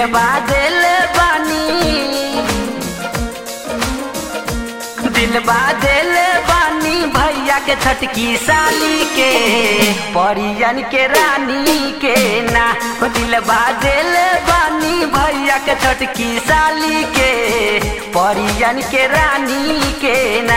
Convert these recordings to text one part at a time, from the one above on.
दिलबा दिल बानी दिलबा दिल बानी भैया के छटकी साली के परियन के रानी के ना हो दिलबा दिल बानी भैया के छटकी साली के परियन के रानी के ना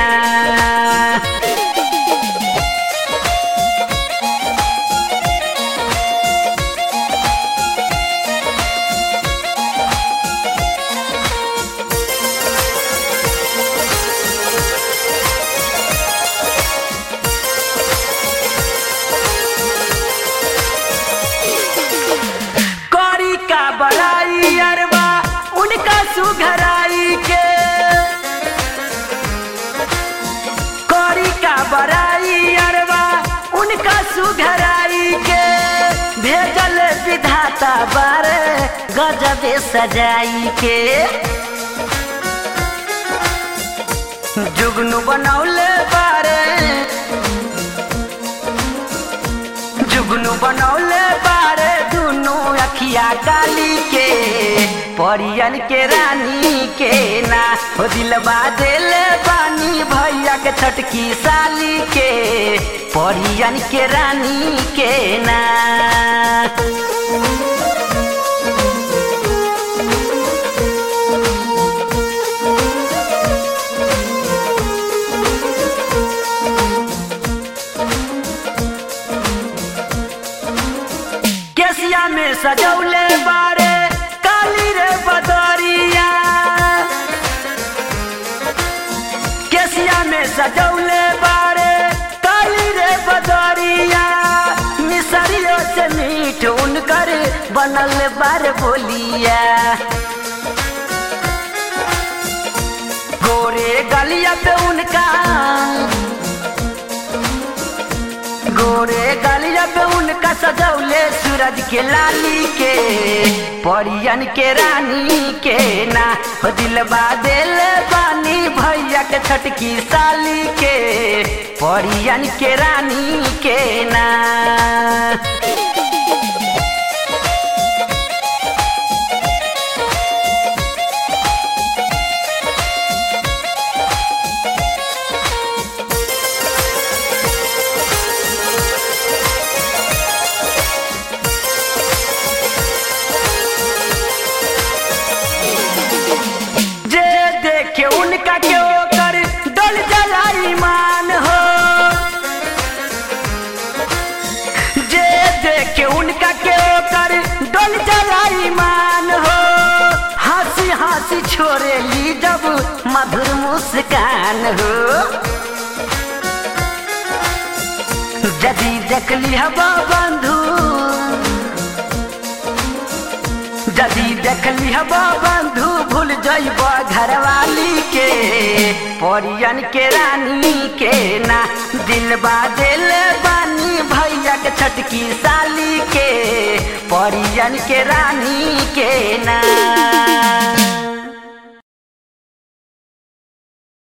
करी का बड़ाई अरबा उनका सुघराई के करी का बड़ाई अरबा उनका सुघराई के भेजल विधाता बारे गजबे सजाई के जुगनू बनौले बारे जुगनू बनौले बारे दुनू अखिया काली के परियन के रानी के ना हो दिलबा दिल बानी भैया के छटकी साली के परियन के रानी के ना केसिया में सजौले बारे काली रे बदरिया केसिया में सजौले बारे काली रे बदरिया मिसरियों से मीठ उनकर बनल बार बोलिया गोरे गलिया पे उनका गोरे गलिया पे उनका सजौले सूरज के लाली के परियन के रानी के ना हो दिलबा दिल बानी भैया के छटकी साली के परियन के रानी के ना जे देखे उनका के ओकर डल जाला ईमान हो जे देखे उनका के ओकर डल जाला ईमान हो हंसी हंसी छोड़े ली जब मधुर मुस्कान हो यदि देखली हवा बंधु यदि देखली हवा बंधु भूल जइब घरवाली के परियन के रानी के ना दिलबा दिल बानी भैया के छटकी साली के परियन के रानी के ना